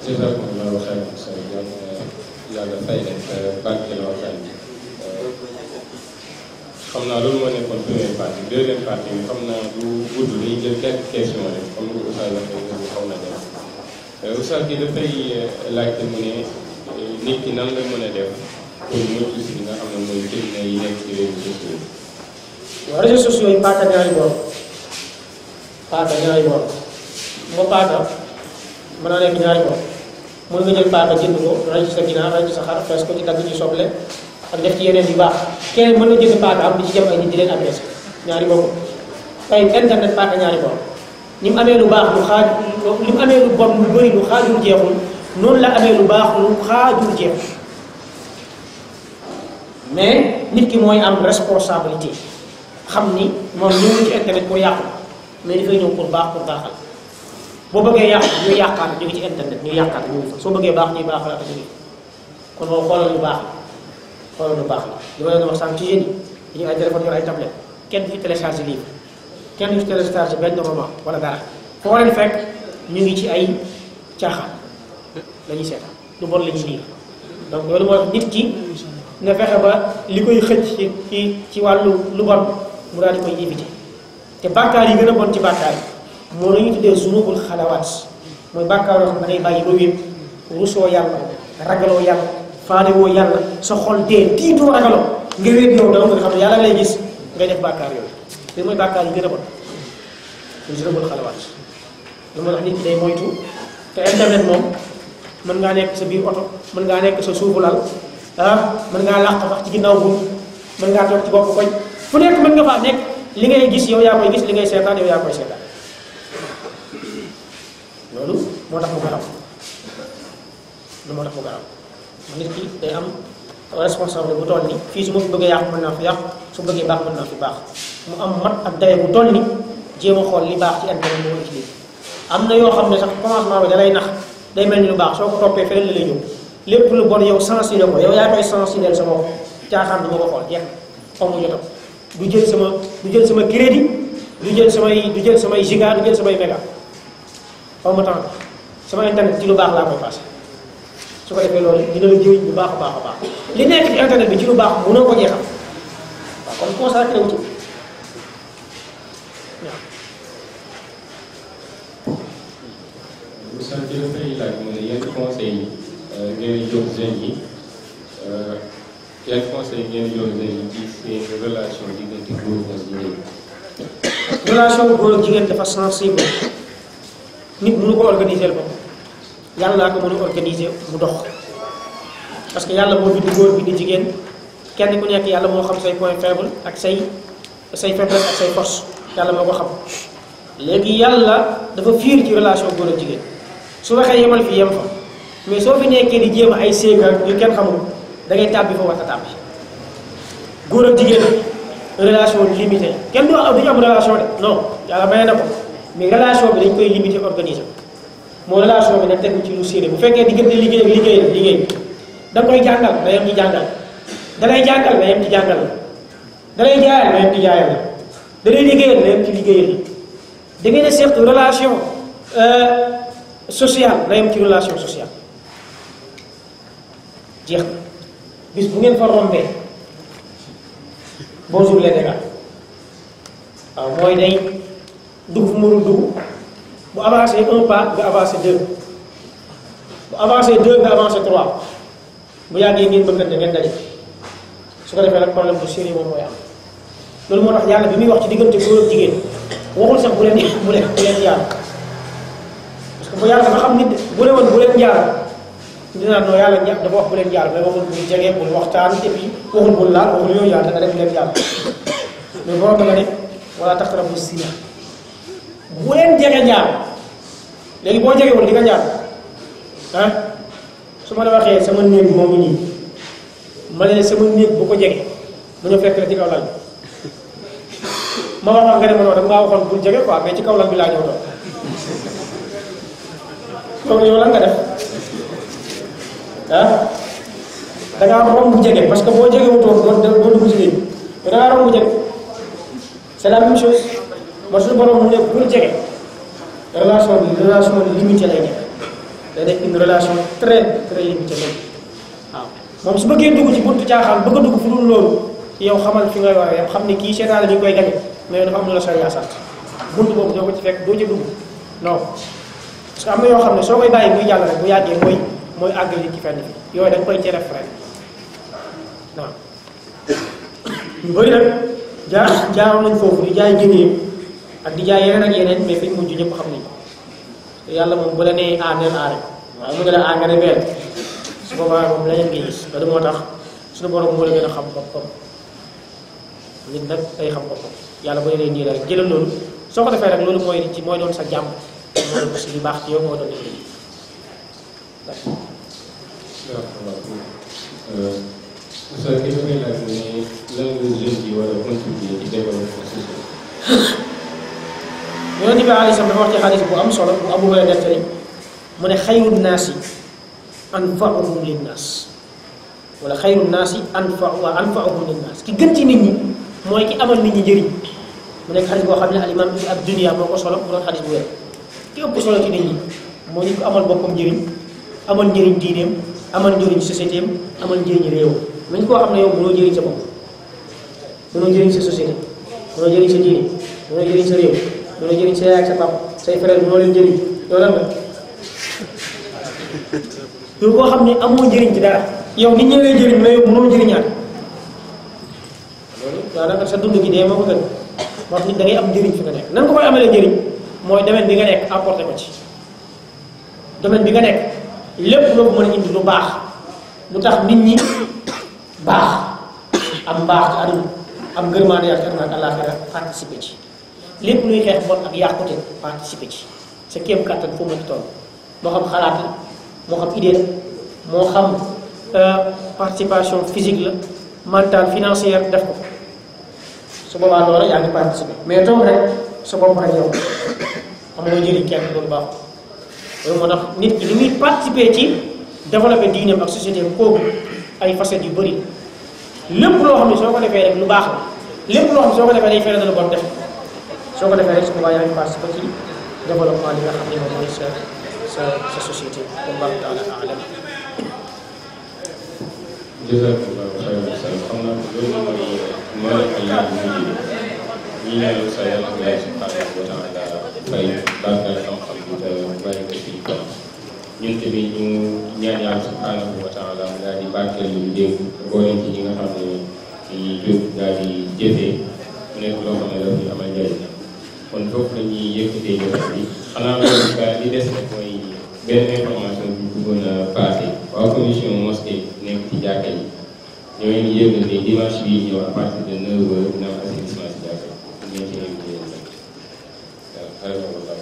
jazakumullahu xayran sa yoon yàlla fay leen te barkeel waxtaan bi xam naa loolu moo nekkoon première partie deuxième partie bi xam naa du gudd dañuy jël quelques questions rek comme ni ko Oustaz waxee nga xaw na dem Oustaz bi dafay laajte mu ne nit ki nan la mën a def pour mucc si li nga xam ne mooy fitna yi nekk ci réseaux sociaux yi. waaw réseaux sociaux yi paaka ñaari boor paaka ñaari boor moo paaka mën naa nekk ñaari boor mën nga jël paaka jënd ko ray ci sa ginaar ray ci sa xar fees ko ci dagg ci soble ak def ci yeneen yu baax keneen mën na jënd paaka am di ci jëm ay nit di leen agressé ñaari boor tey internet paaka ñaari boor ni mu amee lu baax lu xaaj li mu amee lu bon lu bëri lu xaajul jeexul noonu la amee lu baax lu xaajul jeexul mais nit ki mooy am responsabilité xam ni moom ñu ngi ci internet pour yàqu mais dafay ñëw pour baax pour baaxal boo bëggee yàqu ñu yàqaat ñu ngi ci internet ñu yàqaat ñu ngi fa soo bëggee baax ñuy baaxalaat ñu ngi kon moom xoolal lu baax la xoolal lu baax la li ma leen wax sànq ci yéen yi dañu ay téléphone yor ay tablette kenn du fi télécharge livre kenn du fi télécharge benn roman wala dara foo leen fekk ñu ngi ci ay caaxaan la ñuy seetaan lu bon la ñuy lire donc loolu moo tax nit ki nga fexe ba li koy xëcc ci ci ci wàllu lu bon mu daal di koy éviter te bàkkaar yi gën a bon ci bàkkaar yi moo la ñuy tuddee zunubul xalawaat mooy bàkkaar yoo xam ne da ngay bàyyi ba wéet rusoo yàlla ragaloo yàlla faadewoo yàlla sa xol dee tiitoo ragaloo nga wéet yow dama nga xam ne yàlla lay gis ngay def bàkkaar yooyu te mooy bàkkaar yi gën a bon muy zunubul xalawaat lu moo tax nit ki day moytu te internet moom mën ngaa nekk sa biir oto mën ngaa nekk sa suufu lal ah mën ngaa làq sax ci ginnaaw bunt mën ngaa toog ci bopp koñ fu nekk mën nga faa nekk li ngay gis yow yaa koy gis li ngay seetaan yow yaa koy seetaan loolu moo tax mu garaw lu moo tax mu garaw nit ki day am responsable bu toll ni fii su ma fi bëggee yàqu mën naa fi yàqu su bëggee baax mën naa fi baax mu am mat ak daye bu toll ni jéem a xool li baax ci internet moo ci lii am na yoo xam ne sax commencement bi da lay nax day mel ni lu baax soo ko toppee feneen la lay ñëw lépp lu bon yow sensibiliser ko yow yaa koy sensibiliser sa bopp caaxaan du ma ko xool jeex xaw ma jotam du jël sama du jël sama crédit du jël samay du jël samay giga du jël samay méga xaw ma temps sama internet ci lu baax laa koy passé su ko defee loolu dina la jëriñ bu baax a baax a baax li nekk ci internet bi ci lu baax mënoo ko jeexal waaw kon consacré wu ci waaw. Oustaz bi dafay laaj mu ne yan conseil yi ngeen di jox jeunes yi yan conseil ngeen di jox jeunes yi ci seen relation diggante góor ak jigéen relation góor ak jigéen dafa sensible nit mënu ko organiser bopp yàlla laa ko mën a organiser mu dox parce que yàlla moo bind góor bind jigéen kenn ku nekk yàlla moo xam say point faible ak say say faiblesse ak say force yàlla moo ko xam léegi yàlla dafa fiir ci relation góor ak jigéen su waxee yemal fi yem fa mais soo fi nekkee di jéem ay séegal yu kenn xamul da ngay tàbbi fa war a tàbbi góor ak jigéen relation limitée kenn du am duñu am relation de non yàlla may na ko mais relation bi dañ koy limité organiser moo relation bi nag tegu ci lu sérieux bu fekkee diggante liggéey ak liggéey la liggéey da nga koy jàngal da yem ci jàngal da lay jàngal da yem ci jàngal da lay jaayal da yem ci jaayal la da lay liggéeyal da yem ci liggéeyal la da ngeen a seq relation sociale da yem ci relation sociale jeex na bis bu ngeen fa rombee bonjour les dégâts waaw mooy day dugg fu mënul dugg bu avancé un pas nga avancé deux bu avancé deux nga avancé trois bu yàggee ngeen bëggante ngeen daje su ko defee nag problème bu sérieux moom mooy am loolu moo tax yàlla bi muy wax ci diggante góor ak jigéen waxul sax bu leen bu leen bu leen jaar parce que bu yàlla dafa xam nit bu ne woon bu leen jaar dinaa noo yàlla ña dafa wax bu leen jaar mais waxul bul jege bul waxtaan et puis waxul bul laal waxul yooyu yàlla nga def leen jaar mais borom da nga ne wala taqrabu zina bu leen jege jaar léegi boo jegewul di nga jaar ah su ma la waxee sama néeg moo ngi nii ma ne sama néeg bu ko jege bu ñu fekk la ci kaw lal bi ma waxoon nga ne ma noonu dama ngaa waxoon bul jege quoi mais ci kaw lal bi laa ñëw doon loolu yow lan nga def ah da ngaa romb jege parce que boo jegewutoo doo doo dugg ci néeg bi da ngaa romb jege c'est la même chose ma suñu borom mu ne bul jege relation bi relation limitée lay nekk day nekk une relation très très limitée même waaw moom su bëggee dugg ci buntu caaxaan bëgg a dugg fu dul loolu yow xamal fi ngay war a yem xam ne kii seetaan la ñu koy gañe mais dafa am lu la sariya sant buntu boobu doo ko ci fekk doo ci dugg non parce que am na yoo xam ne soo koy bàyyi muy jàll rek bu yàggee mooy mooy àgg li ci fenn fi yooyu dañ koy cere rek waaw ñu bëri nag jaar jaaroon nañ foofu di jaay jëneem ak di jaay yeneen ak yeneen mais fiñ mujj ñëpp xam nañ ko yàlla moom bu la nee a neen a rek waaye mu ne la a nga ne benn su boobaa moom leneen ngay gis loolu moo tax suñu borom moo la gën a xam boppam nit nag day xam boppam yàlla bu nee nii la rek jëlal loolu soo ko defee rek loolu mooy ci mooy doon sa jàmm mooy doon si li baax ci yow moo doon liggéey Moussa ki dafay laaj ne lan la jeune yi war a contribuer ci développement social. yonente bi alei salam dafa wax ci xadis bu am solo bu Abu Hurayra nettali mu ne xayru naasi anfa'uhum linnaas wala xayru naasi anfa wa anfa'uhum linnaas ki gën ci nit ñi mooy ki amal nit ñi njëriñ mu nekk xadis boo xam ne al imam ibn ab dunia moo ko solo mu doon xadis bu wér ki ëpp solo ci nit ñi moo nit ko amal boppam njëriñ amal njëriñ diineem amal njëriñ société am amal njëriñ réew mais koo xam ne yow mënoo jëriñ sa bopp mënoo jëriñ sa société mënoo jëriñ sa diine mënoo jëriñ sa réew mënoo jëriñ sa yaay ak sa papa say frère mënoo leen jëriñ yow lan la yow koo xam ne amoo njëriñ ci dara yow nit ñi lay jëriñ mais yow mënoo jëriñaat loolu daanaka sa dund gi dee moo ko gën moo tax nit da ngay am njëriñ fi nga nekk nan nga koy amalee njëriñ mooy domaine bi nga nekk apporté ko ci domaine bi nga nekk lépp loo ko mën a indi lu baax lu tax nit ñi baax am baax ci àdduna am ngërmaande yàlla ci àdduna ak àllaaxira participé ci lépp luy xeex bon ak yàqute participé ci sa kéem kàttan foo mën di toll moo xam xalaat la moo xam idée la moo xam participation physique la mentale financière def ko su boobaa loola yaa ngi participé mais toog rek sa bopp rek yow amoo njëriñ kenn loolu baax loolu moo tax nit ki li muy participer ci développer diineem ak société am kooku ay facettes yu bëri lépp loo xam ne soo ko defee rek lu baax la lépp loo xam ne soo ko defee day fere na lu bon def soo ko defee rek su boobaa yaa ngi participer ci développement li nga xam ne moom mooy sa sa sa société wallahu taala alam jazakallahu xayran sa xam naa loolu mooy moo nekk laaj bu mujj bi ñi ñaanal sa yàlla ak yàlla subhanahu wa taala fay barkal xam-xam bi te bàyyi ko ci kon ñun tamit ñu ñaan yàlla subhanahu wa taala mu daal di barkeel ñu dégg boole ci ñi nga xam ne ci jóg daal di jëfee mu nekk loo xam ne daf ñu amal njëriñ kon foofu la ñuy yëkkatee jotaay bi xanaa loolu ka li des rek mooy benn information bi ñu bëggoon a passé waa commission mosquée nekk ci jàkka yi ñoo ngi yëgal ne dimanche bii ñëw à partir de 9h dina am assainissement ci jàkka yi ñu ngi ci invité yéen nag waaw